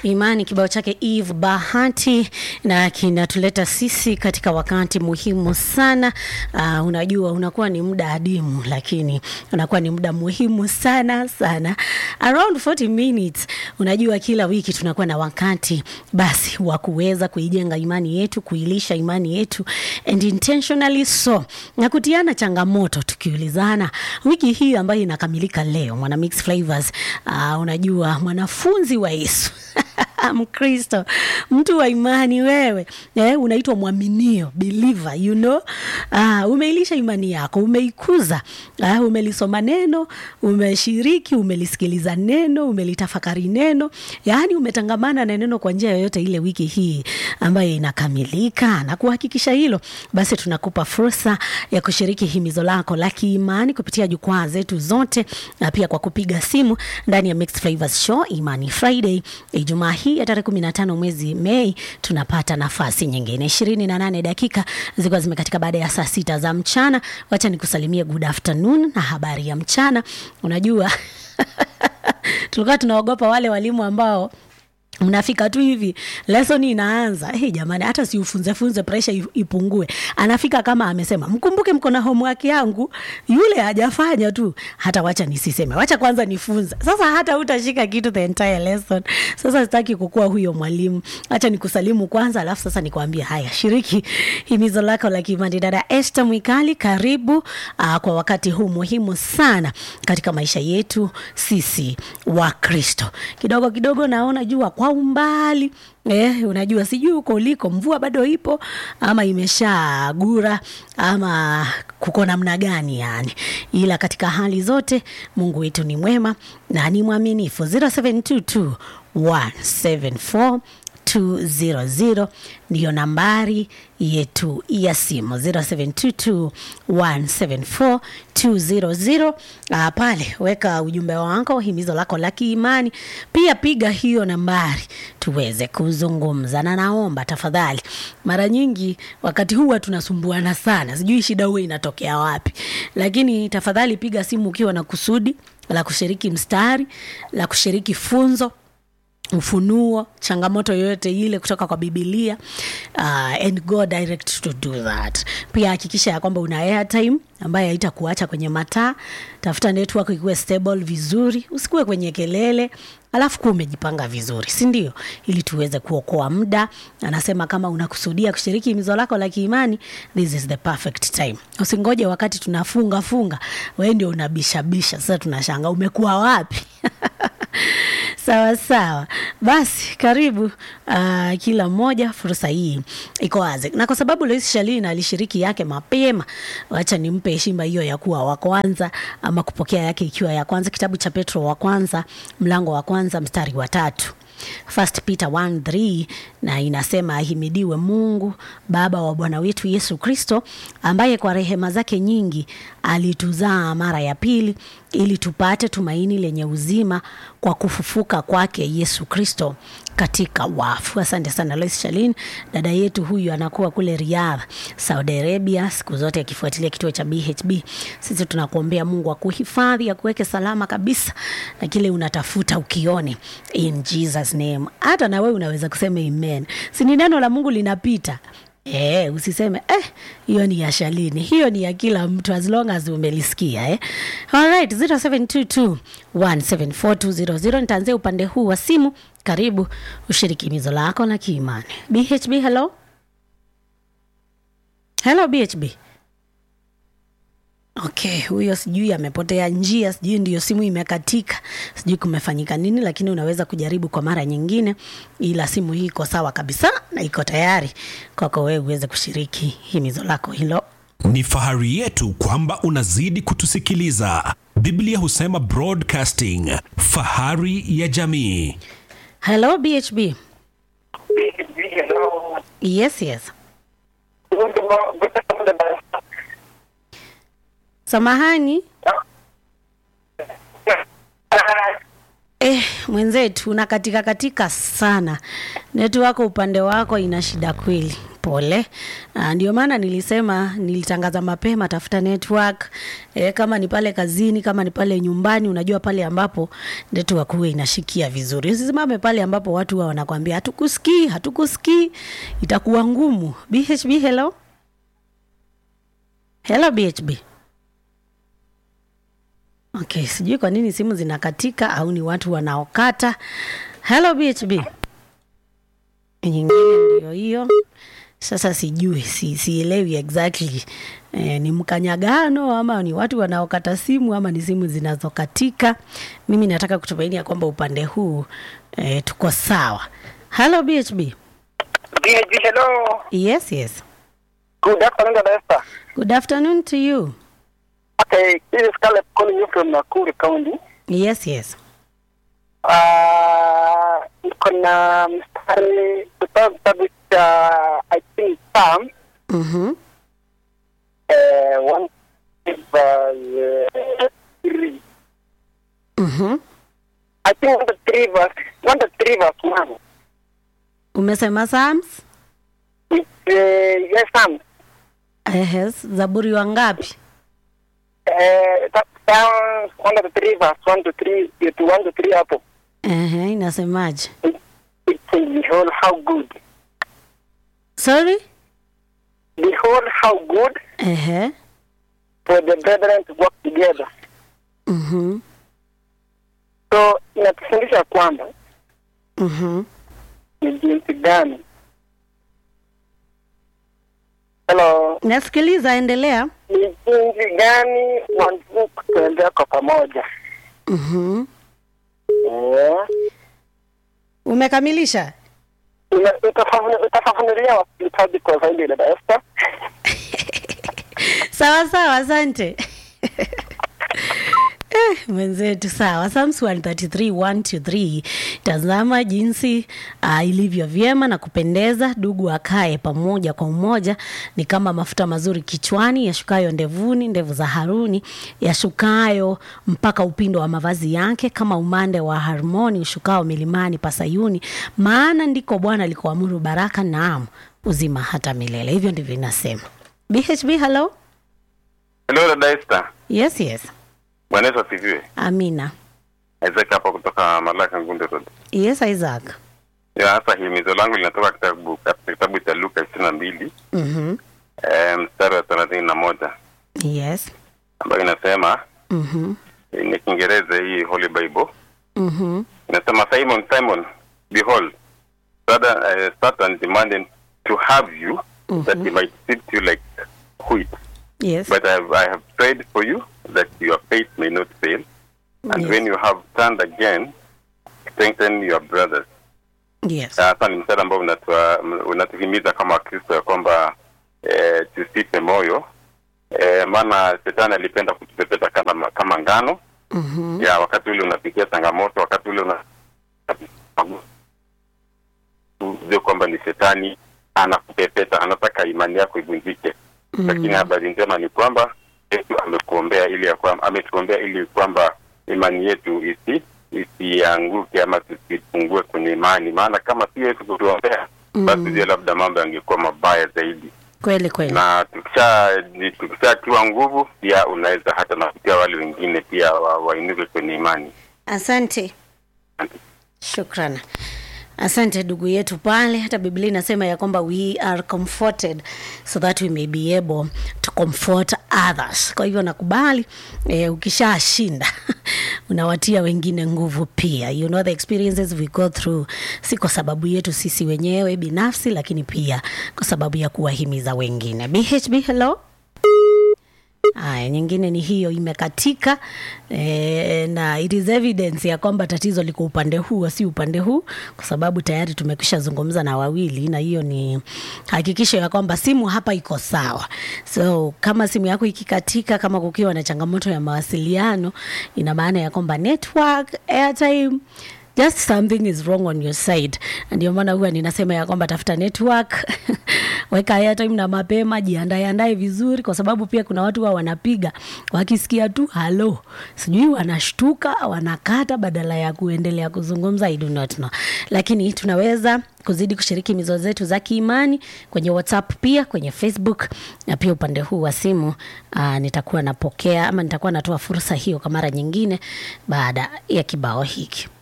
Imani kibao chake Eve Bahati na kinatuleta sisi katika wakati muhimu sana. Uh, unajua unakuwa ni muda adimu, lakini unakuwa ni muda muhimu sana sana, around 40 minutes. Unajua kila wiki tunakuwa na wakati basi wa kuweza kuijenga imani yetu, kuilisha imani yetu and intentionally so, na kutiana changamoto, tukiulizana wiki hii ambayo inakamilika leo, mwana mix flavors. Uh, unajua mwanafunzi wa Yesu Mkristo, mtu wa imani wewe, eh, unaitwa mwaminio believer, you know. Ah, umeilisha imani yako, umeikuza, ah, umelisoma neno, umeshiriki, umelisikiliza neno, umelitafakari neno, yaani umetangamana na neno kwa njia yoyote ile wiki hii ambayo inakamilika. Na kuhakikisha hilo, basi tunakupa fursa ya kushiriki himizo lako la kiimani kupitia jukwaa zetu zote, na pia kwa kupiga simu ndani ya Mixed Flavors Show Imani Friday Ijumaa hii ya tarehe kumi na tano mwezi Mei tunapata nafasi nyingine ishirini na nane dakika zikiwa zimekatika baada ya saa sita za mchana. Wacha nikusalimie good afternoon na habari ya mchana. Unajua tulikuwa tunaogopa wale walimu ambao mnafika tu hivi lesson inaanza. Hey, jamani, hata si ufunze funze pressure ipungue. Anafika kama amesema, mkumbuke mko na homework yangu, yule hajafanya tu, hata wacha nisiseme, wacha kwanza nifunze. Sasa hata utashika kitu the entire lesson. Sasa sitaki kukua huyo mwalimu, acha nikusalimu kwanza, alafu sasa nikwambie haya, shiriki himizo lako la kiimani. Dada Esther Mwikali, karibu uh, kwa wakati huu muhimu sana katika maisha yetu sisi wa Kristo. Kidogo kidogo naona jua kwa umbali eh, unajua sijui huko uliko mvua bado ipo ama imeshagura ama kuko namna gani yani, ila katika hali zote Mungu wetu ni mwema na ni mwaminifu. 0722 174 200 ndiyo nambari yetu ya simu 0722174200. Uh, pale weka ujumbe wako, himizo lako la kiimani, pia piga hiyo nambari tuweze kuzungumza, na naomba tafadhali, mara nyingi wakati huwa tunasumbuana sana, sijui shida huwa inatokea wapi, lakini tafadhali piga simu ukiwa na kusudi la kushiriki mstari, la kushiriki funzo ufunuo changamoto yoyote ile kutoka kwa bibilia uh, and go direct to do that pia hakikisha ya kwamba una airtime ambayo haitakuacha kwenye mataa tafuta network ikuwe stable vizuri usikuwe kwenye kelele alafu kuwa umejipanga vizuri si ndio ili tuweze kuokoa muda anasema kama unakusudia kushiriki himizo lako la kiimani this is the perfect time usingoje wakati tunafunga funga we ndio unabishabisha sasa tunashanga umekuwa wapi sawa sawa basi karibu uh, kila mmoja fursa hii iko wazi na kwa sababu Lois Shalina alishiriki yake mapema wacha nimpe heshima hiyo ya kuwa wa kwanza ama kupokea yake ikiwa ya kwanza kitabu cha Petro wa kwanza mlango wa kwanza mstari wa tatu First Peter 1:3 na inasema ahimidiwe Mungu Baba wa Bwana wetu Yesu Kristo ambaye kwa rehema zake nyingi alituzaa mara ya pili ili tupate tumaini lenye uzima kwa kufufuka kwake Yesu Kristo katika wafu. Asante sana Lois Shalin, dada yetu huyu anakuwa kule Riyadh, Saudi Arabia, siku zote akifuatilia kituo cha BHB. Sisi tunakuombea Mungu akuhifadhi, akuweke salama kabisa na kile unatafuta ukione, in Jesus name. Hata na wewe unaweza kusema amen, si ni neno la Mungu linapita Eh, usiseme eh, hiyo ni ya Shalini, hiyo ni ya kila mtu as long as umelisikia eh. Alright, 0722 1742000 nitaanzia upande huu wa simu. Karibu ushiriki mizo lako la kiimani. BHB, hello. Hello BHB. Okay, huyo sijui amepotea njia, sijui ndiyo simu imekatika, sijui kumefanyika nini, lakini unaweza kujaribu kwa mara nyingine, ila simu hii iko sawa kabisa na iko tayari kwako wewe uweze kushiriki himizo lako hilo. Ni fahari yetu kwamba unazidi kutusikiliza. Biblia husema broadcasting, fahari ya jamii. Hello BHB. Hello. Yes, yes. Good mo- good afternoon. Samahani. Uh, Eh, mwenzetu unakatika katika sana network upande wako ina shida kweli pole uh, ndio maana nilisema nilitangaza mapema tafuta network e, kama ni pale kazini kama ni pale nyumbani unajua pale ambapo network huwe inashikia vizuri usisimame pale ambapo watu huwa wanakwambia hatukusikii hatukusikii itakuwa ngumu bhb hello hello bhb okay sijui kwa nini simu zinakatika au ni watu wanaokata hello bhb nyingine ndio hiyo sasa sijui si, sielewi exactly e, ni mkanyagano ama ni watu wanaokata simu ama ni simu zinazokatika mimi nataka kutumaini ya kwamba upande huu e, tuko sawa hello bhb BHB, hello. yes yes Good afternoon, Dada Esther. good afternoon to you Okay, this is Caleb calling you from Nakuru County. yes yes Uh, niko na mstari kutoka kitabu cha I think Psalm mm-hmm. eh, one verse eh, three. Mm-hmm. I think one to three verse one to three verse one. umesema sams It's uh, yes Psalm. yes zaburi wangapi Eh, that Psalm one to three verse one to three eh, to one to three hapo. Ehe, inasemaje It, it says behold how good. sorry Behold how good Ehe. for the brethren to work together. Mhm. So inatufundisha kwamba Mhm. ni jinsi gani. Hello, nasikiliza endelea ni jinsi gani wanajua kutembea kwa pamoja. Mhm. Eh, umekamilisha ina- utafafunu- utafafanulia wasikilizaji kwa zaidi dada Esther. sawa sawa asante Eh, mwenzetu sawa Psalms 133 1 to 3 tazama jinsi uh, ilivyo vyema na kupendeza dugu akae pamoja kwa umoja ni kama mafuta mazuri kichwani yashukayo ndevuni ndevu za haruni yashukayo mpaka upindo wa mavazi yake kama umande wa harmoni ushukao milimani pa sayuni maana ndiko bwana alikoamuru baraka naam uzima hata milele hivyo ndivyo inasema bhb hello Hello dada Esther. yes yes Bwana Yesu asifiwe. amina Isaac hapa kutoka Malaka Ngunde Road. yes isaac Ya hasa himizo langu linatoka kitabu katika kitabu cha Luka ishirini na mbili mm-hmm. eh, mstari wa thelathini na moja yes ambayo inasema mm-hmm. ni Kiingereza hii Holy Bible Mm-hmm. inasema Simon Simon behold Satan, uh, Satan demanded to have you that he might sift you like wheat yes but I have, I have prayed for you that your faith may not fail and Yes. when you have turned again strengthen your brothers yes Sasa ni mstari ambao unatua- unatuhimiza kama Wakristo ya kwamba eh, tusife moyo eh, maana shetani alipenda kutupepeta kama, kama ngano mm-hmm. ya wakati ule unapitia changamoto, wakati ule una ujue kwamba ni shetani anakupepeta, anataka imani yako ivunjike. Mm. Lakini habari njema ni kwamba Yesu amekuombea ili ya kwamba ametuombea ili kwamba imani yetu isi isianguke ama tusipungue kwenye imani, maana kama si Yesu kutuombea basi ndio labda mambo yangekuwa mabaya zaidi kweli kweli na tukisha tukishatiwa nguvu pia unaweza hata na kutia wale wengine pia wa- wainuke kwenye imani asante shukran asante ndugu yetu pale hata biblia inasema ya kwamba we are comforted so that we may be able to comfort others kwa hivyo nakubali eh, ukishashinda unawatia wengine nguvu pia you know the experiences we go through si kwa sababu yetu sisi wenyewe binafsi lakini pia kwa sababu ya kuwahimiza wengine bhb hello Aya, nyingine ni hiyo imekatika e, na it is evidence ya kwamba tatizo liko upande huu si upande huu, kwa sababu tayari tumekwisha zungumza na wawili, na hiyo ni hakikisho ya kwamba simu hapa iko sawa. So kama simu yako ikikatika, kama kukiwa na changamoto ya mawasiliano, ina maana ya kwamba network, airtime just something is wrong on your side ndio maana huwa ninasema ya kwamba tafuta network weka airtime na mapema jiandae andae vizuri kwa sababu pia kuna watu wa wanapiga wakisikia tu halo sijui wanashtuka wanakata badala ya kuendelea kuzungumza I do not know lakini tunaweza kuzidi kushiriki mizo zetu za kiimani kwenye whatsapp pia kwenye facebook na pia upande huu wa simu uh, nitakuwa napokea ama nitakuwa natoa fursa hiyo kwa mara nyingine baada ya kibao hiki